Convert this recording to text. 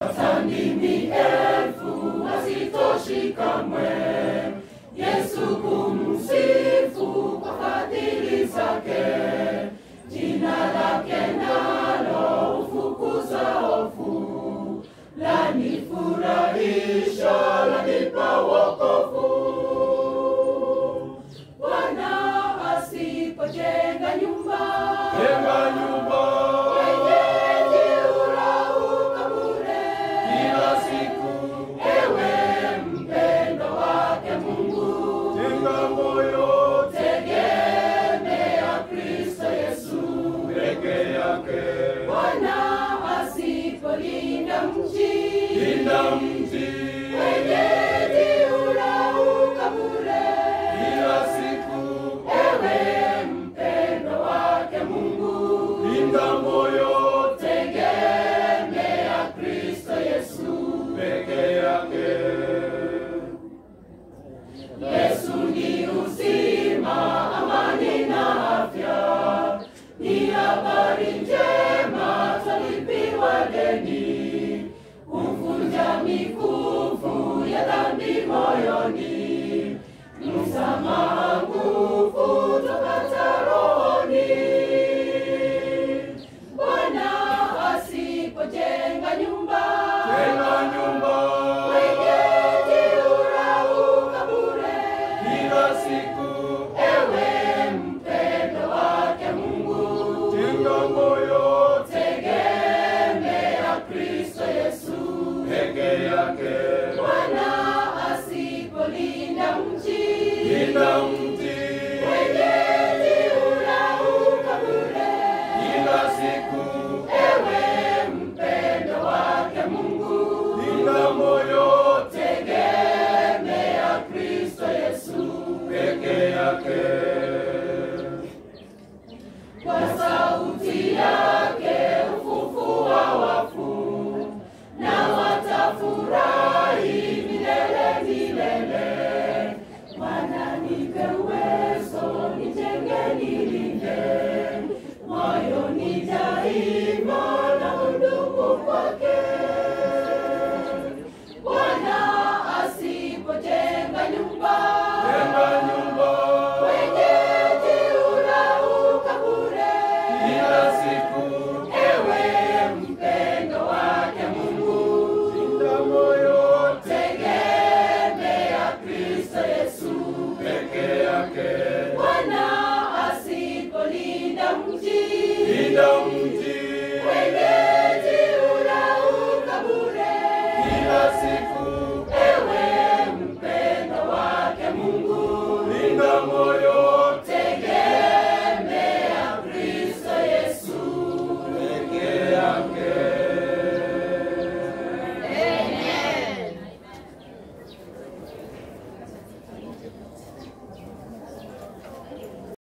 Sandini elfu hazitoshi kamwe Yesu kumsifu kwa fadhili zake, jina lake nalo hufukuza hofu, lanifurahisha, lanipa wokovu. Bwana asipojenga nyumba, Jenga nyumba wenyeji hulauka bure. kila siku, Ewe mpendo wake Mungu, jenga moyo tegemea Kristo Yesu. peke yake. Bwana asipolinda mji, Linda mji wenyeji hulauka bure. kila siku, Ewe mpendo wake Mungu, linda moyo tegemea Kristo Yesu. peke yake. Yesu ni uzima, amani na afya, ni habari njema, twalipiwa deni, humvunja mikufu ya dhambi moyoni, msamaha